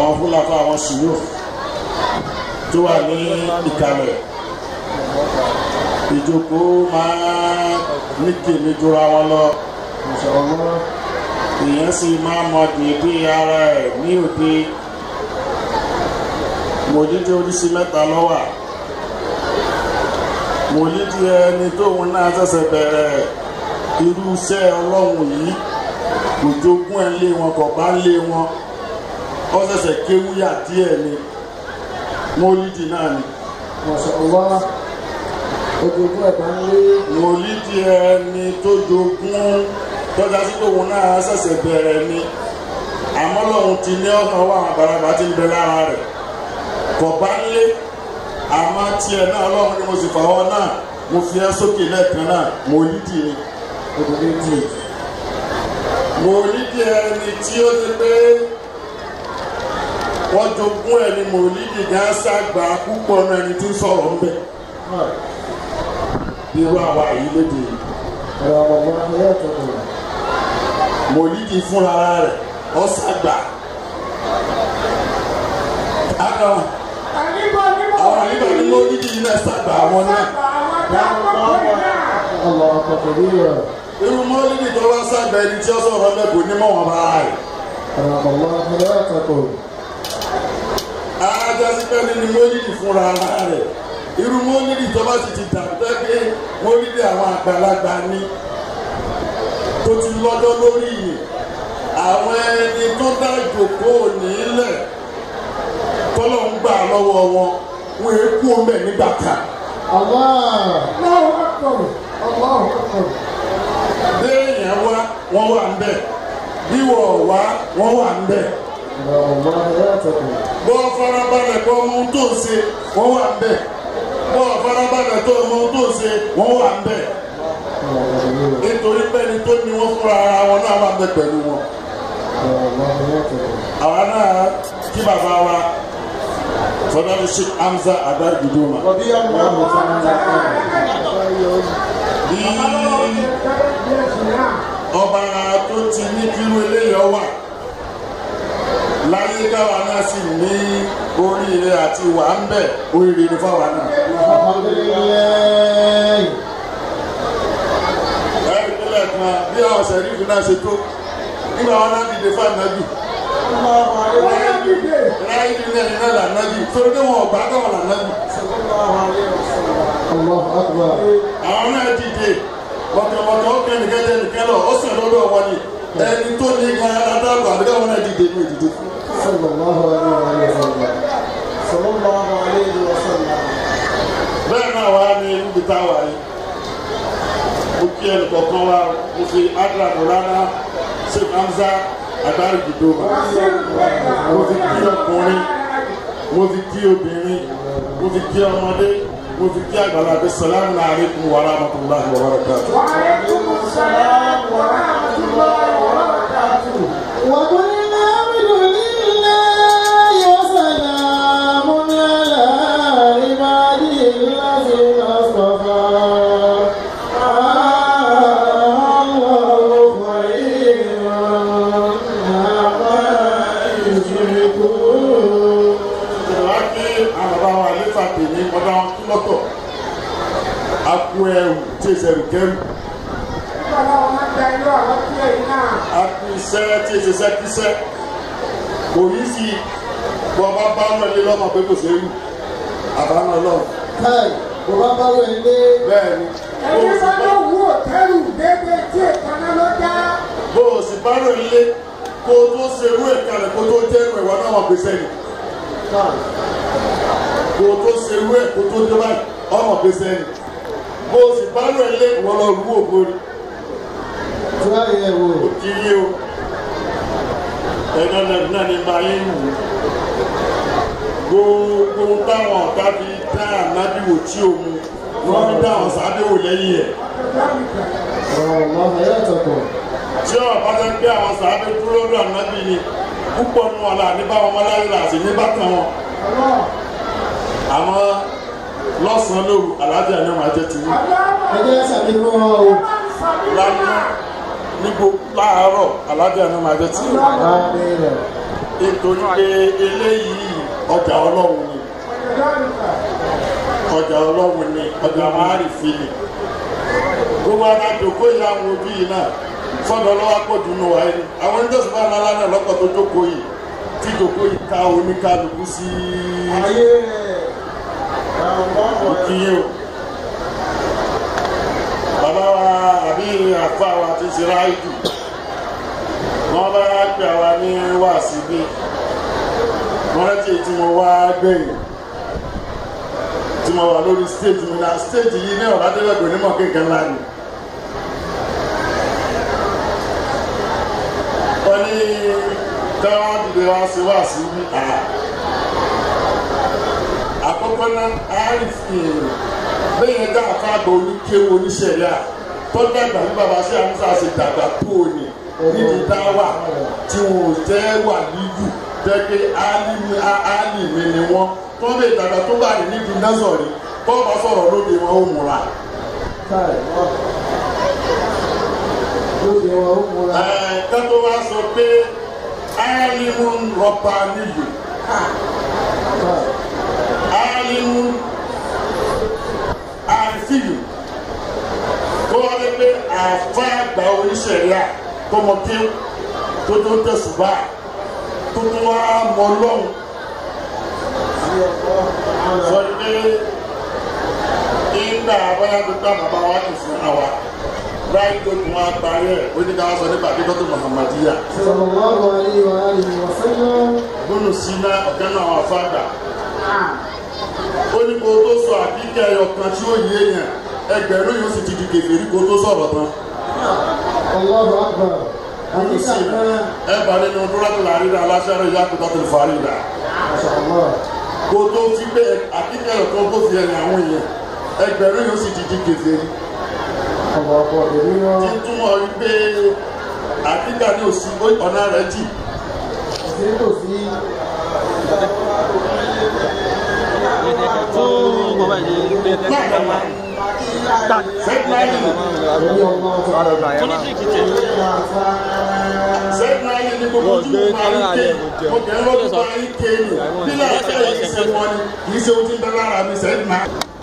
àwọn fúlàfà àwọn ṣùgbọ́n tó wà ní ìkàlẹ̀ ìjókòó máa ní kèmí jura wọn lọ èèyàn sì máa mọ dèédé ara ẹ̀ ní òde mòlídìí oríṣi mẹ́ta lọ́wà mòlídìí ẹni tóun náà ṣẹ̀ṣẹ̀ bẹ̀rẹ̀ irú iṣẹ́ ọlọ́run yìí kò jogún ẹ̀ lé wọn kò bá lé wọn ó ṣẹ̀ṣẹ̀ kéwúyà díẹ̀ ni mòlídìí náà ni ojoojú ẹ̀dá ń lé mòlídìí ẹni tó jogún tọ́já sí tóun náà ṣẹ̀ṣẹ̀ bẹ̀rẹ̀ ni àmọ́ lọ́hun ti ní ọ̀sán wà àwọn àgbàlagbà ti ń bẹ lára rẹ̀ kò bá ń lé àmọ́ tiẹ̀ náà ọlọ́run ni mo sì fàwọ́ náà mo fi ẹ́ sókè lẹ́ẹ̀kan náà mòlídìí ni odò méjì mòlídìí ẹni tí ó ti pé wọ́n jogún ẹni mòlídìí gan ṣàgbà púpọ̀ náà ẹni tí ń sọ̀rọ̀ ń bẹ̀ irú àwa yìí lédè yìí ẹ̀rọ ọ̀gbọ̀n ayé ọ̀tọ̀tọ̀ mòlídìí fúnra rẹ̀ ó ṣàgbà. Àkàn àwọn àyíká ní mòlídìí yìí náà ṣàgbà àwọn náà. ọlọ́ ọ̀tọ̀tọ̀ bí rẹ̀ irú mòlídìí tó wá ṣàgbà ẹni tí ó sọ̀rọ̀ ń bẹ̀ kò ní mọ̀ wọn bá rẹ̀. ẹ̀rọ ọ̀gbọ̀n ayé ọ̀tọ̀tọ̀ ajásí pẹ́ẹ́lí ni mólídì fúnra ara rẹ̀ irú mólídì tó bá sì ti dàbẹ́ pé mólídì àwọn àgbàlagbà ni tó ti lọ́jọ́ lórí yìí àwọn ẹni tó dá ìjòkóò nílẹ̀ tọ́lọ̀ ń gbà lọ́wọ́ wọn wọn èé kú ọmọ ẹ̀ nígbà kan Allah Allahu Akbar Allahu Akbar béèyàn wá wọ́n wà ń bẹ̀ bí wọ́n wá wọ́n wà ń bẹ̀ ẹ̀rọ ọ̀gbọ̀n ayé ọ̀tọ̀tọ̀ bọ́ farabalẹ̀ kọ́ ọmọ ohun tó ń ṣe wọ́n wà ń bẹ̀ bọ́ farabalẹ̀ tó ọmọ ohun tó ń ṣe wọ́n wà ń bẹ̀ ẹ̀rọ ọ̀gbọ̀n bí rẹ̀ nítorí pẹ́ni tó ní wọ́n fúnra ara wọn náà wà ń bẹ̀ pẹ̀lú wọn. ẹ̀rọ ọ̀gbọ̀n ayé ọ̀tọ̀tọ̀ àwa náà kí bàbá wa fọdọ́lù sí Hamza adargudu ma. Rọ̀bí ọmọ ọmọ tí wọ́n ń lọ bí ọba tó ti ní kírú eléyọ̀ wà láyé káwa náà sì ní oríire àti wà ń bẹ̀ oríire ní fáwa náà. Alhamdulilayi. ẹ̀rí nílẹ̀ kan bí àwọn sẹ̀rífù náà ṣe tó nígbà wọn náà dìde fún ànábì láyé nílẹ̀ ní náà lànábì torí pé wọn ò bá káwọn lànábì Allahu Akbar. àwọn náà dìde mọ̀kànmọ̀kàn ó kẹ́ nìkan jẹ́ nìkan lọ ó sàn lọ́dọ̀ wọn ni ẹni tó ní gan adágbà àbíká wọn náà dìde ní ìdìde fún. Sallallahu alayhi wa sallam. Sallallahu alayhi wa sallam. bẹ́ẹ̀ náà wá ní ibi tá a wà yìí mo kí ẹnì kọ̀ọ̀kan wa mo fi adra mọ̀lánà Sheikh Hamza agbárí dìdó ma mo fi kí ọkùnrin mo fi kí obìnrin mo fi kí ọmọdé mo fi kí àgbàlagbé salamu alaykum wa rahmatulahi wa barakatuh. وقلنا اعبدوا لله وسلام على عباده الذين اصطفى الله خير عما يشركون ìjọba kí àwọn bàbá wa àlefa tèmi ọba wọn kí lọ́tọ̀ akú ẹrù tí èsì ẹrù kẹrù akú iṣẹ́ tí èsì iṣẹ́ kíṣẹ́ kò ní sí bọ́ bá bá ń lọlé lọ́mọ pé kò sẹ́yìn àbámọ́ lọ káì bó bá bá wẹ̀ lé bẹ́ẹ̀ ni bó o sì bá- bó o sì bá rò ilé kó o tó ṣerú ẹ̀ kalẹ̀ kó o tó jẹ́ ẹ̀rù ẹ̀wọ̀n náà wọ́n gbèsè ni káì kó o tó ṣerú ẹ̀ kó o tó dé báyìí ọmọ gbèsè ni bó o sì bá rò ilé ìwọ lọ rú ògbóni. tí wàá yẹ wò kiri o ẹ̀dọ́ náà náà ní bá yín wù gbogbo táwọn ọ̀gá fi dá ànábì wò tí o mu wọ́n fi dá àwọn sábẹ́ wò lẹ́yìn ẹ̀ ọ̀rọ̀ ọ̀la ayé àtọ̀kọ̀ tí ọ̀bá fẹ́ gbé àwọn sábẹ́ dúró lọ́dọ̀ ànábì ni púpọ̀ nù ọ̀la ní báwọn ọmọláyé là sí ní bákan wọn àmọ́ lọ́sàn-án lóru alájà náà máa jẹ́ tìwú ẹ jẹ́ sàbí fún wọn o lánàá ní gbogbo láàárọ̀ alájà náà máa jẹ́ tìwú láàbí rẹ̀ nítorí pé eléyìí ọjà ọlọ́run ni ọjà ọlọ́run ni ọjà márìfì ni gbogbo ara jòkó yìí àwọn ojú yìí náà sọ́dọ̀ lọ́wọ́ pọ̀jù nù wáyé ni àwọn onídọ̀sí bá nara náà lọ́pọ̀ tó jókòó yìí tí jòkó yìí ká oníkálukú sí ayé rẹ̀ àwọn òkìyè o bàbá wa àbí àfa wa ti ṣe ráìdù wọn bá gbé àwa ní wàásù bí wọn rántí tí mo wá gbẹ̀yìn tí mo wà lórí stage mi náà stage yìí ní ọ̀rọ̀ adélẹ́gbẹ̀ẹ́ onímọ̀ kékeré ńlá ni. wọ́n ní táwọn dìde wá sí wá sí ní à. àkọ́kọ́ náà àárín bẹ́ẹ̀ dá àfáàgbà oníkéwu oníṣẹ̀lẹ̀ à tọ́jú àgbà ní bàbá sí àmúṣà ṣe dàgbà tó o ní níbi dáwà tí wọn ò jẹ́ wà níjù jẹ́pẹ́ álìmí álìmí ni wọ́n tó ń bẹ ìdàgbà tó bá rí níbi násọ̀rí tó bá sọ̀rọ̀ lóde wọn ó múra. káì wọ́n lóde wọn ó múra Ẹ, kátó wá sọ pé álìmú rọ̀bà níyì káì álìmú àfíyù tó wá lé pé àfa àgbà oníṣẹ̀ríà tó mọ kí tó tó tẹ̀sùbà tó tó wá mọ lọ́hùn sí ọ̀pọ̀ àwọn sọ pé nígbà bóyá tó gbà bàbá wa kò fún àwa ráì tó tún wá parí ẹ̀ ó ní ká wá sọ nípa kíkọ́ tó Muhammadiya sallallahu alaihi wa alihi wa sallam gbónú síná ọ̀gá náà wà fàgbà ó ní kó tó sọ àbíkẹ́ ẹyọ kan tí ó yé èèyàn ẹgbẹ̀rún yóò sì ti di kèfèrí kó tó sọ̀rọ̀ tán Allahu akbar gbónú àyíká síná kan ẹ bá nínú dúrọ́tò làrídà aláṣẹ́rẹ́ ìyá kó tọ́tò fàrídà mashallah kó tó fi pé àbíkẹ́ ẹyọ kan tó fi ẹ̀yìn àwọn èèyàn ẹgbẹ̀rún yóò sì ti di kèfèrí ọ̀pọ̀ ọ̀pọ̀ èmi tí wọn ń túmọ̀ wípé àbíkà ní òsì ọ̀nà rẹ̀ jì sí kò sí fún bàbá yìí pé láàbàmà sẹ́gbàáyì èmi ọmọ ọ̀tọ̀ fúnisìkì tẹ sẹ́gbàáyì ní gbogbo ojú mo máa ń ké mo kẹ́ ń lọ́dún bá ń ké ni bí láti ẹ̀ ṣe wọ́n ni kì í ṣe ohun tí ń bẹ lára mi sẹ́gbàá.